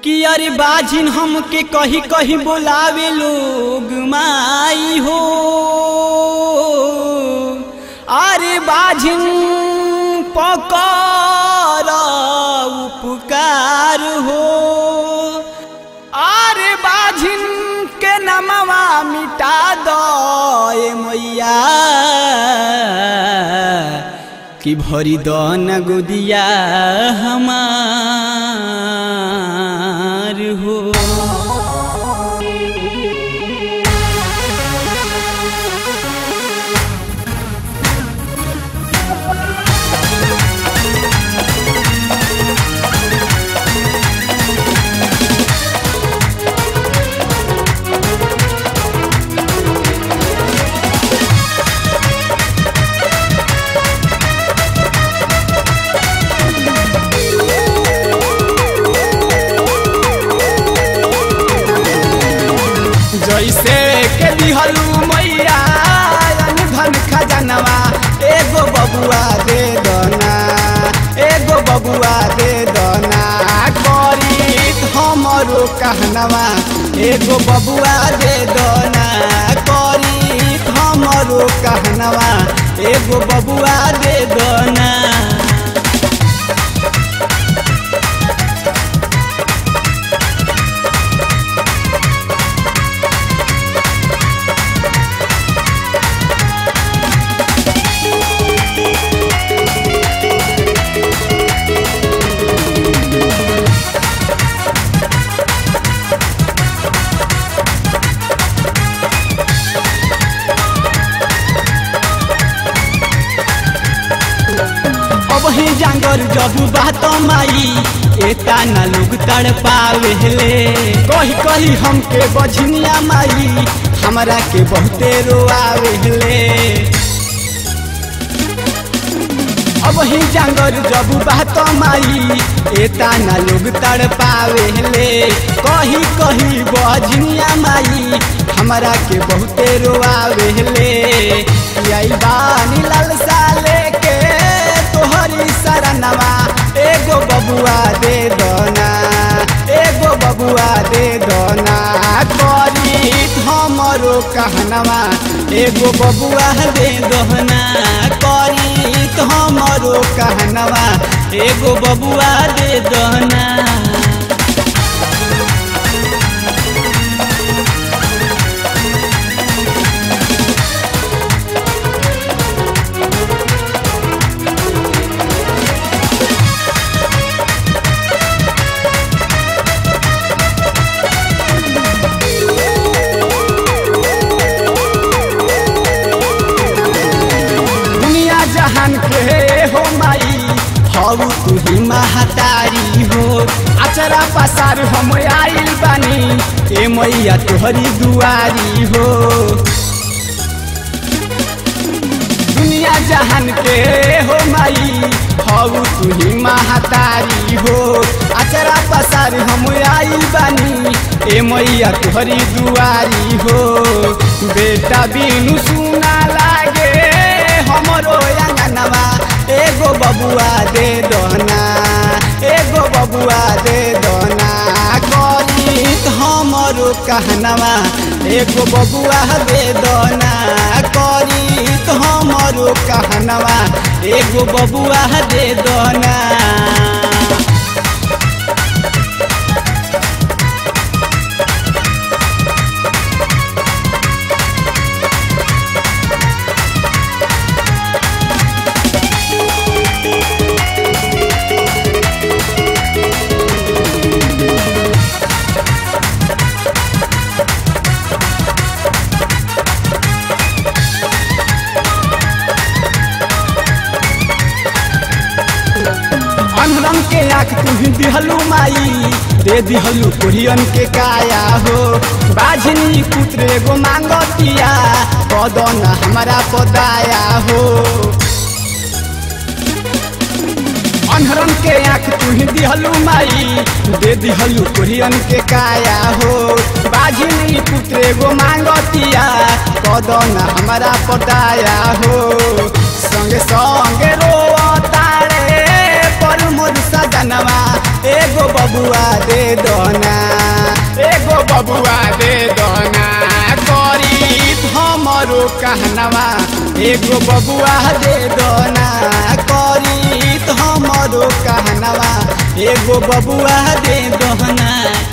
कि अरे बाजिन हमके कही कही बोलावे लोग माई हो अरे बाजिन पकर उपकार हो अरे बाजिन के नमवा मिटा दो ए मैया कि भरी दो न गुदिया हमार हो जैसे के दिहलू मैया धन खजनवा एगो बबुआ दे दना एगो बबुआ दे दना करी हमरो कहनवा एगो बबुआ दे दना करी हमरो कहनवा एगो बबुआ दे दना अब ही जांगर जब बात माई एता न लोग तड़ पावेले कही कही हमके बझनिया माई हमरा के बहुते रोआवेले अब ही जांगर जब बात माई एता न लोग तड़ पावेले कही कही बझनिया माई हमरा के बहुते रोआवेले आई बानी लालसा लेके तोहरी शरणवा एगो बबुआ दे दना एगो बबुआ दे दना करी हमरो कहनवा एगो बबुआ दे दहना करी हमरो कहनवा एगो बबुआ दे दहना दुनिया जहान के हो माई हऊ तू ही महतारी हो अचरा पसार हम आइल बानी ए मैया तोहरी दुआरी हो दुनिया जहान के हो माई हऊ तू ही महतारी हो अचरा पसार हम आइल बानी ए मैया तोहरी दुआरी हो बेटा बिनु सुना लागे हमरो अंगनवा एगो बबुआ दे दना एगो बबुआ दे दना करी हमरो कहनवा एगो बबुआ दे दना करी हमरो कहनवा एगो बबुआ दे दना अनरम के आँख तुही दिहलू माई दे दिहलू कोरियन के काया हो बाझनी पुत्र एगो मांगतिया पदन हमारा पदाया हो अनहरन के आँख तुही दिहलू माई दे दिहलू कोरियन के काया हो बाझनी पुत्र एगो मांगतिया पदन हमारा पदाया हो संगे संगे रो तारे पर मोर सजनवा एगो बबुआ दे दो कहनवा एगो बबुआ दे दोना करी तो हमरो कहनवा एगो बबुआ दे दोना